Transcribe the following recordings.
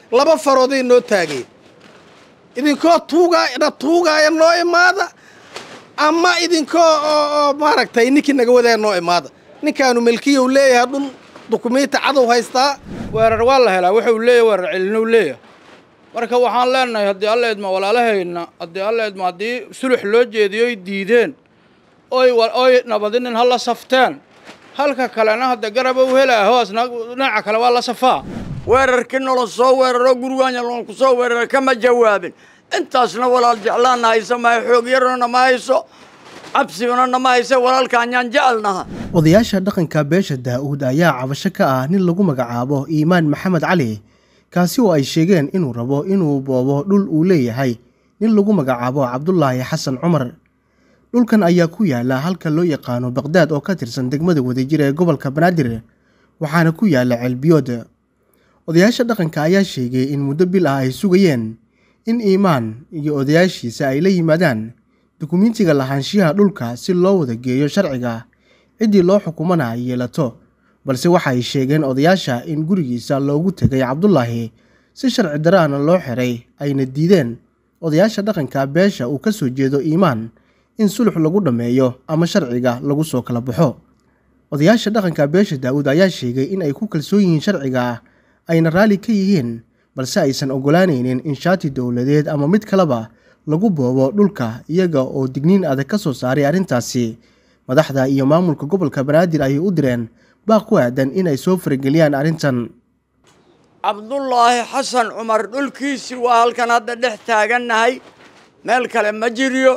laba farooday noo taageen idinkoo tuugaa na tuugaaya noo imaada ama idinkoo oo maaragtay ninkii naga wadaaya noo imaada ninkaanu melkiyow leeyahay dhul dukumiinti cadow haystaa weerar waa la helaa wuxuu leeyahay weerar celinow leeyahay marka waxaan leenahay haddii alla idma walaalahayna haddii alla idma haddii sulux loo jeediyo oy diideen oy oy nabadinin ha la safteen halka kalena hadda garaba u helaaho asna dhinaca kale waa la safaa weerarkii nolol soo weeraro gurigaanya loonku soo weerara kama jawaabin intaasna walaal jeclaanna haysa mahay xoog yarona nama hayso cabsiguna nama haysa walaalkaanyaan jecelnaha odayaasha dhaqanka beesha daa'uud ayaa cabasho ka ah nin lagu magacaabo iimaan maxamed cali kaasi oo ay sheegeen inuu rabo inuu boobo dhul uu leeyahay nin lagu magacaabo cabdulaahi xasan cumar dhulkan ayaa ku yaala halka loo yaqaano baqdaad oo ka tirsan degmada wadajir ee gobolka banaadir waxaana ku yaala ceelbiyood odayaasha dhaqanka ayaa sheegay in muddo bil ah ay sugayeen in iimaan iyo odayaashiisa ay la yimaadaan dukumiintiga lahaanshiyaha dhulka si loo wada geeyo sharciga ciddii loo xukumana ay yeelato balse waxa ay sheegeen odayaasha in gurigiisa loogu tegay cabdulaahi si sharci daraana loo xiray ayna diideen odayaasha dhaqanka beesha uu ka soo jeedo iimaan in sulux lagu dhammeeyo ama sharciga lagu soo kala baxo odayaasha dhaqanka beesha daa'uud ayaa sheegay in ay ku kalsoon yihiin sharciga ayna raalli ka yihiin balse aysan ogolaanaynin in shaati dowladeed ama mid kaleba lagu boobo dhulka iyaga oo digniin adag ka soo saaray arrintaasi madaxda iyo maamulka gobolka banaadir ayay u direen baaq ku aadan inay soo farageliyaan arrintan cabdulaahi xasan cumar dhulkiisii waa halkan hadda dhex taagannahay meel kale ma jiryo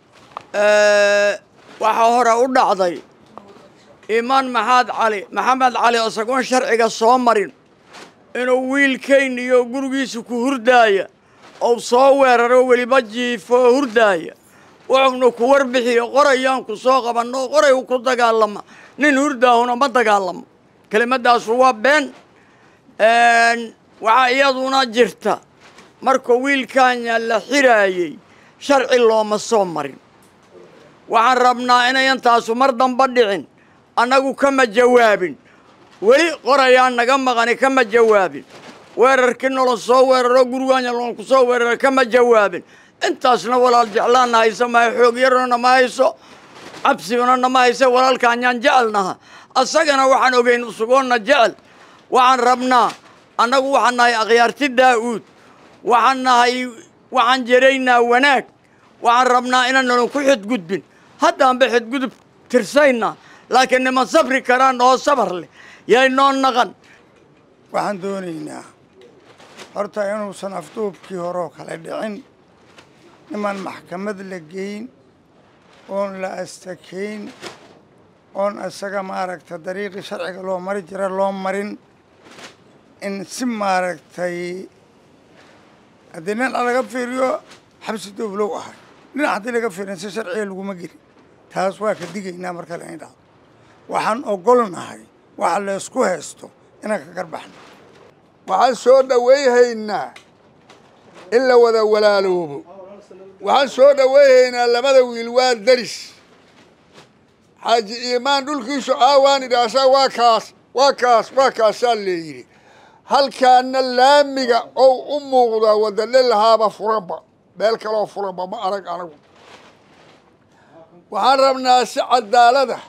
waxaa hore u dhacday iimaan maxaad cali maxamed cali isagoon sharciga soo marin inuu wiilkayn iyo gurigiisa ku hurdaaya ou soo weeraro weliba jiifo oo hurdaaya wuxuuna ku warbixiyo qorayaan ku soo qabanno qoray ku dagaalama nin hurdaahuna ma dagaalamo kelimadaasu waa been waxaa iyaduna jirta marka wiilkaanya la xiraayey sharci looma soo marin waxaan rabnaa inayan taasu mar damba dhicin annagu kama jawaabin weli qorayaan naga maqani kama jawaabin weerarkii nolol soo weeraro gurigaanya loonku soo weerara kama jawaabin intaasna walaal jeclaanna haysa mahay xoog yarona nama hayso cabsiguna nama haysa walaalkaanyaan jecelnaha asagana waxaan ogeyn usugoonna jecel waxaan rabnaa annagu waxaan nahay akhyaarti daa'uud waxaan nahay waxaan jeraynaa wanaag waxaan rabnaa inaananu ku xidgudbin haddaanba xidgudub tirsaynaa laakiin niman sabri karaan oo sabar leh yay noo naqan waxaan doonaynaa horta inuusan afduubkii horeo kale dhicin niman maxkamad la geyn oon la astakayn oon isaga maaragta dariiqii sharciga loo mari jira loo marin in si maaragtay haddii nin laga fiiriyo xabsi dowlow ahay dhinac haddii laga fiirin si sharciga laguma gelin taas waa ka digaynaa marka la in dhacdo waxaan ogolnahay waxa laysku haysto inaan ka garbaxno waxaan soo dhowayhaynaa in la wada walaaloobo waxaan soo dhowayhaynaa labada wiil waa daris xaaji iimaan dhulkiisu aawaan idhaasaa waa kaas waa kaas waa kaasaa leeyidhi halkaana laamiga ou u muuqdaa wadale lahaaba furanba meel kaloo furanba ma arag anagu waxaan rabnaa si cadaalada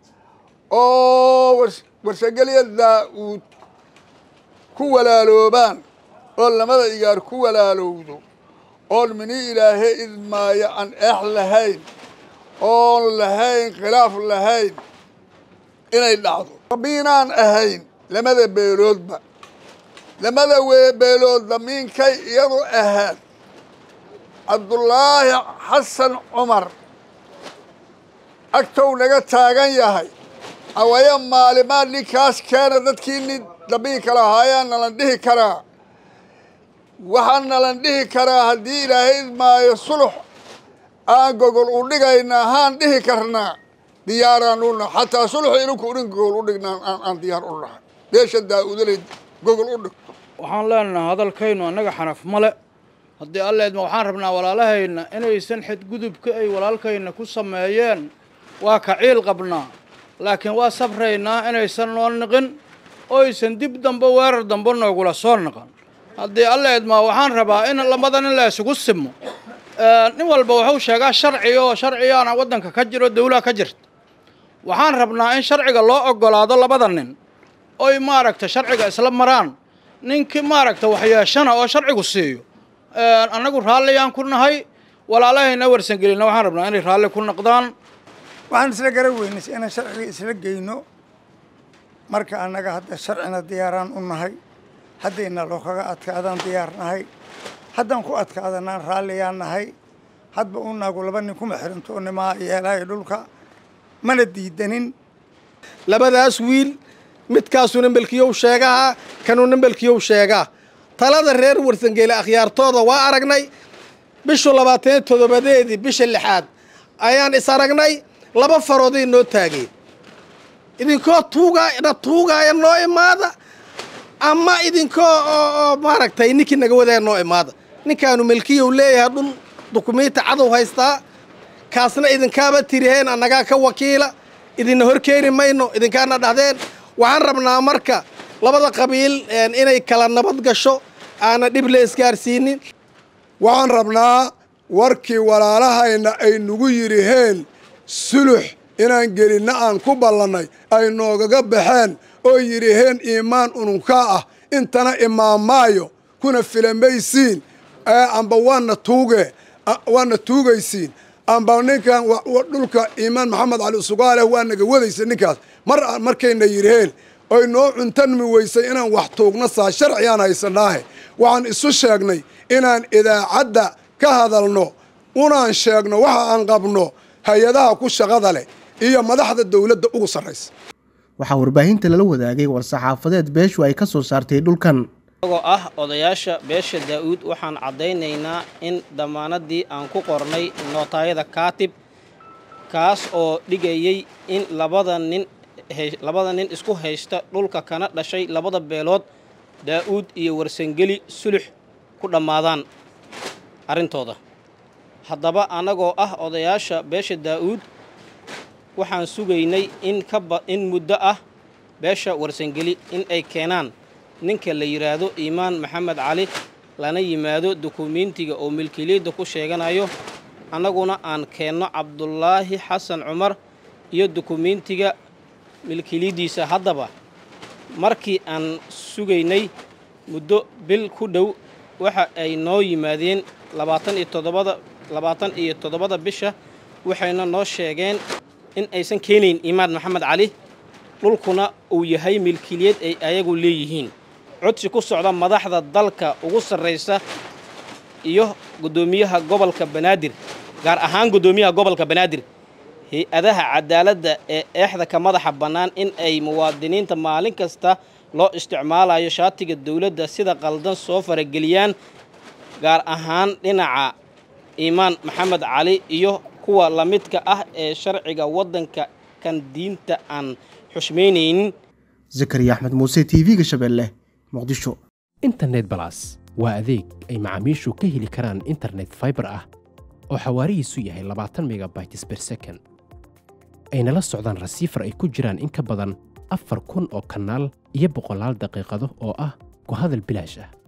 oo warsagelya daa'uud ku walaaloobaan oo lamada igaar ku walaalowdo oon mini ilaahay idmaayo aan eex lahayn oon lahayn khilaaf lahayn inay dhacdo damiinaan ahayn lamada beeloodba lamada beelood damiinkay iyadu ahaad cabdulaahi xasan cumar agtow naga taagan yahay awaya maalimaad ninkaas keena dadkii nin damiinka lahaayaan nalan dhihi karaa waxaan nalan dhihi karaa haddii ilaahay idmaayo sulux aan gogol u dhigaynaa haan dhihi karnaa diyaaraan u nahay xataa sulux idinku idhin gogol u dhignaa aan diyaar u nahay beesha daa-udalay gogol u dhigto waxaan leenahay hadalkaynu annaga xanaf male haddii alleedma waxaan rabnaa walaalahayna inaysan xadgudubka ay walaalkayna ku sameeyeen waa ka ciil qabnaa laakiin waa sabraynaa inaysan noo niqin oo aysan dib dambe weerar dambe noogula soo niqan haddii alla idmaa waxaan rabaa in labada nin la isugu simo nin walba wuxuu sheegaa sharci oo sharcigaana waddanka ka jiro dawlaha ka jirta waxaan rabnaa in sharciga loo ogolaado labada nin oy maaragta sharciga isla maraan ninkii maaragta waxyeeshana oo sharcigu siiyo annagu raalliyaan ku nahay walaalahayna warsangelina waxaan rabnaa inay raalli ku noqdaan waxaan isla gara weynay inaan sharciga isla geyno marka annaga hadda sharcina diyaaraan u nahay haddayna loo kaga adkaadaan diyaar nahay haddaan ku adkaadanaan raalliyaan nahay hadba u naagu laba nin kuma xirinto nimaa yeelaayo dhulka mana diidanin labadaas wiil midkaasuu nambalkiyow sheegaha kanuu nambalkiyow sheegaa talada reer warsangeli akhyaartooda waa aragnay bishu labaatan iyo toddobadeedii bisha lixaad ayaan is aragnay laba farooday noo taageen idinkoo tuugaa na tuugaaya noo imaada ama idinkoo oo maaragtay ninkii naga wadaaya noo imaada ninkaanu melkiyow leeyahay dhun dukumiinti cadow haystaa kaasna idinkaaba tiriheen annagaa ka wakiila idinna horkeeni mayno idinkaana dhahdeen waxaan rabnaa marka labada qabiil inay kala nabad gasho aana dhib la isgaarsiinin waxaan rabnaa warkii walaalahayna ay nagu yidhiheen sulux inaan gelinna aan ku ballannay ay noogaga baxeen oo yidhiheen iimaan ununkaa ah intana imaamaayo kuna filamaysiin amba waana tuuge waana tuugaysiin amba ninkan dhulka iimaan maxamed cali usugaaleh waa naga wadaysa ninkaas mar markayna yidhiheen oy noo cuntanmi weysay inaan wax tuugna saa sharcigaan haysanaahe waxaan isu sheegnay inaan idaacadda ka hadalno unaan sheegno waxa aan qabno hay-adaha ku shaqada leh iyo madaxda dowladda ugu sarraysa waxaa warbaahinta lala wadaagay war-saxaafadeed beeshu ay ka soo saartay dhulkan isagoo ah odayaasha beesha daa'uud waxaan caddaynaynaa in dammaanadii aan ku qornay nootaayada kaatib kaas oo dhigayay in labada nin labada nin isku haysta dhulka kana dhashay labada beelood daa'uud iyo warsangeli sulux ku dhammaadaan arrintooda haddaba annagoo ah odayaasha beesha daa'uud waxaan sugaynay in kaba in muddo ah beesha warsangeli in ay keenaan ninka la yidhaahdo iimaan maxamed cali lana yimaado dukumiintiga oo milkiliyadda ku sheeganayo annaguna aan keenno cabdulaahi xasan cumar iyo dukumiintiga milkiliyaddiisa haddaba markii aan sugaynay muddo bil ku dhow waxa ay noo yimaadeen labaatan iyo toddobada labaatan iyo toddobada bisha waxayna noo sheegeen in aysan keenayn iimaan maxamed cali dhulkuna uu yahay milkiliyad ay ayagu leeyihiin codsi ku socda madaxda dalka ugu sarraysa iyo guddoomiyaha gobolka banaadir gaar ahaan guddoomiyaha gobolka banaadir hay-adaha cadaaladda ee eexda ka madaxa bannaan in ay muwaadiniinta maalin kasta loo isticmaalayo shaatiga dowladda sida qaldan soo farageliyaan gaar ahaan dhinaca iimaan maxamed cali iyo kuwa la midka ah ee sharciga waddanka kan diinta aan xushmaynaynin zakariya axmed muuse t v-ga shabeelle muqdisho internet balas waa adeeg ay macaamiishu ka heli karaan internet faibar ah oo xawaarihiisu yahay labaatan megabytes ber second ayna la socdaan rasiifar ay ku jiraan in ka badan afar kun oo kanaal iyo boqolaal daqiiqado oo ah ku hadal bilaash ah